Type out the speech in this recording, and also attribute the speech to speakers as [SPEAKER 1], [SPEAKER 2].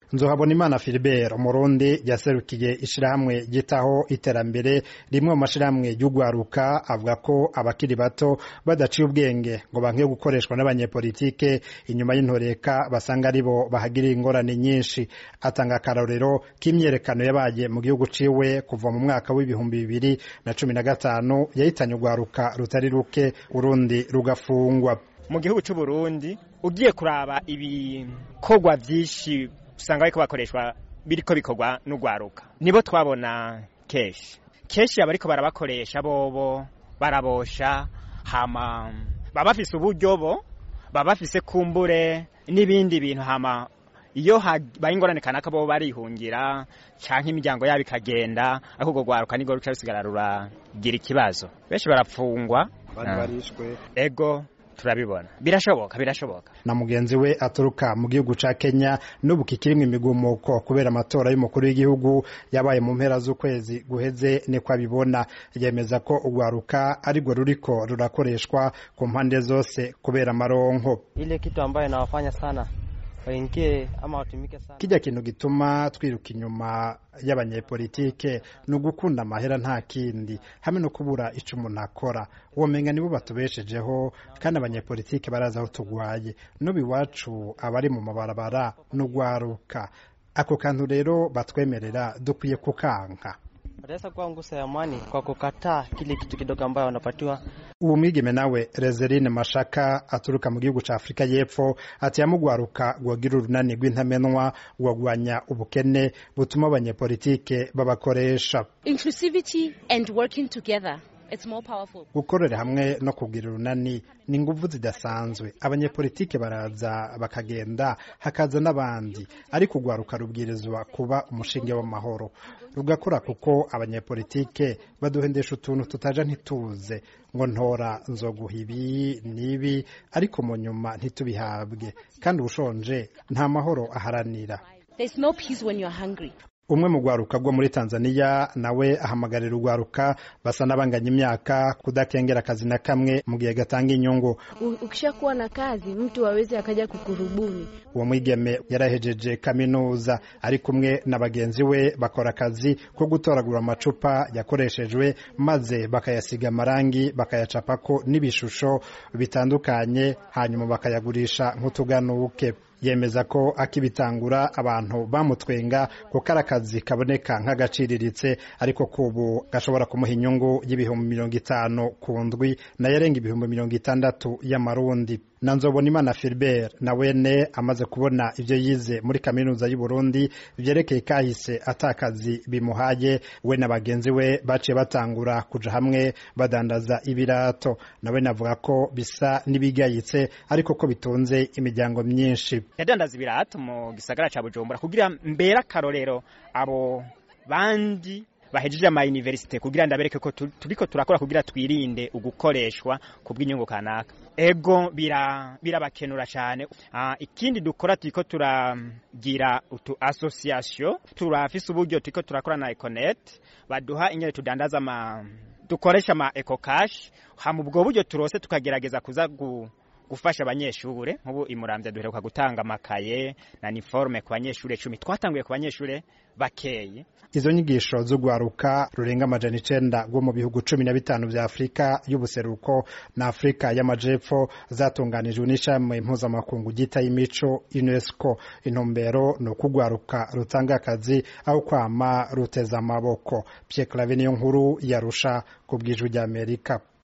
[SPEAKER 1] nzohabona imana Philibert umurundi yaserukiye ishirahamwe gitaho iterambere rimwe mu mashirahamwe y'ugwaruka avuga ko abakiri bato badaciye ubwenge ngo banke gukoreshwa n'abanyepolitike inyuma y'intoreka basanga aribo bahagirira ingorane nyinshi atanga akarorero k'imyerekano yabaye mu gihugu ciwe kuva mu mwaka w'ibihumbi bibiri na cumi na gatanu yahitanye ugwaruka rutari ruke urundi rugafungwa
[SPEAKER 2] mu gihugu c'uburundi ugiye kuraba ibikorwa vyinshi usanga bariko bakoreshwa biriko bikorwa n'ugwaruka nibo twabona kenshi kenshi abariko barabakoresha bobo barabosha hama baba bafise uburyo bo baba bafise kumbure n'ibindi bintu hama iyo habaye ingorane kanaka bo barihungira canke imiryango yabo ikagenda ariko urwo rwaruka nirwo ruca rusigara ruragira ikibazo benshi barapfungwa
[SPEAKER 1] barishwe
[SPEAKER 2] ego turabibona birashoboka birashoboka
[SPEAKER 1] na mugenzi we aturuka mu gihugu ca Kenya n'ubu kikirimwe imigumuko kubera amatora y'umukuru w'igihugu yabaye mu mpera z'ukwezi guheze niko abibona yemeza ko urwaruka arirwo ruriko rurakoreshwa ku mpande zose kubera amaronko
[SPEAKER 3] ile kitu ambayo inawafanya sana waingie ama watumike sana
[SPEAKER 1] kijya kintu gituma twiruka inyuma y'abanyepolitike ni ugukunda amahera nta kindi hamwe no kubura ico umuntu akora womenga nibo batubeshejeho kandi abanyepolitike barazi aho tugwaye n'ubu iwacu abari mu mabarabara n'ugwaruka ako kantu rero batwemerera dukwiye kukanka
[SPEAKER 3] wataweza kuwa ngusa ya amani kwa kukataa kile kitu kidogo ambayo wanapatiwa
[SPEAKER 1] ubu mwigeme nawe Rezerine Mashaka aturuka mu gihugu ca Afrika y'Epfo ati yamugwaruka gwagira urunani rw'intamenwa gwagwanya ubukene butuma abanyepolitike babakoresha
[SPEAKER 4] inclusivity and working together it's more powerful
[SPEAKER 1] gukorera hamwe no kugira urunani ni inguvu zidasanzwe abanyepolitike baraza bakagenda hakaza n'abandi ariko urwaruka rubwirizwa kuba umushinge w'amahoro rugakora kuko abanyepolitike baduhendesha utuntu tutaja ntituze ngo ntora nzoguha ibi n'ibi ariko mu nyuma ntitubihabwe kandi ushonje nta mahoro aharanira
[SPEAKER 4] there's no peace when you're hungry
[SPEAKER 1] umwe mu rwaruka rwo muri tanzania nawe ahamagarira urwaruka basa n'abanganya imyaka kudakengera akazi na kamwe mu gihe gatanga inyungu
[SPEAKER 5] ukishakuwa na kazi mtu aweze akaja kukurubuni
[SPEAKER 1] uwo mwigeme yarahejeje kaminuza ari kumwe na bagenzi we bakora akazi ko gutoragura amacupa yakoreshejwe maze bakayasiga amarangi bakayacapako n'ibishusho bitandukanye hanyuma bakayagurisha nk'utuganuke yemeza ko akibitangura abantu bamutwenga kuko ari akazi kaboneka nk'agaciriritse ariko kubu gashobora kumuha inyungu y'ibihumbi mirongo itanu ku ndwi nayo arenga ibihumbi mirongo itandatu y'amarundi na nzobonimana Philbert na wene amaze kubona ivyo yize muri kaminuza y'u Burundi vyerekeye kahise atakazi bimuhaye we na bagenzi we baciye batangura kuja hamwe badandaza ibirato nawe navuga ko bisa n'ibigayitse ariko ko bitunze imiryango myinshi
[SPEAKER 2] yadandaza ibirato mu gisagara ca Bujumbura kugira mbera akarorero abo bandi bahejeje ama universite kugira ndabereke ko turiko turakora kugira twirinde ugukoreshwa kubw'inyungu kanaka ego bira birabakenura cyane uh, ikindi dukora turiko turagira utu association turafise uburyo turiko turakora na Econet baduha inyene tudandaza ama dukoresha ama eco cash hama ubwo buryo turose tukagerageza kuza gu gufasha abanyeshure nk'ubu imuramvya duheruka gutanga amakaye na niforme ku banyeshure cumi twatanguye ku banyeshure bakeye
[SPEAKER 1] izo nyigisho z'ugwaruka rurenga amajana icenda rwo mu bihugu cumi na bitanu vya afurika y'ubuseruko na afurika y'amajepfo zatunganijwe n'ishami mpuzamakungu ryita y'imico unesco intumbero ni ukugwaruka rutanga akazi aho kwama ruteza amaboko pierre clave niyo nkuru yarusha ku bwijwi ry'amerika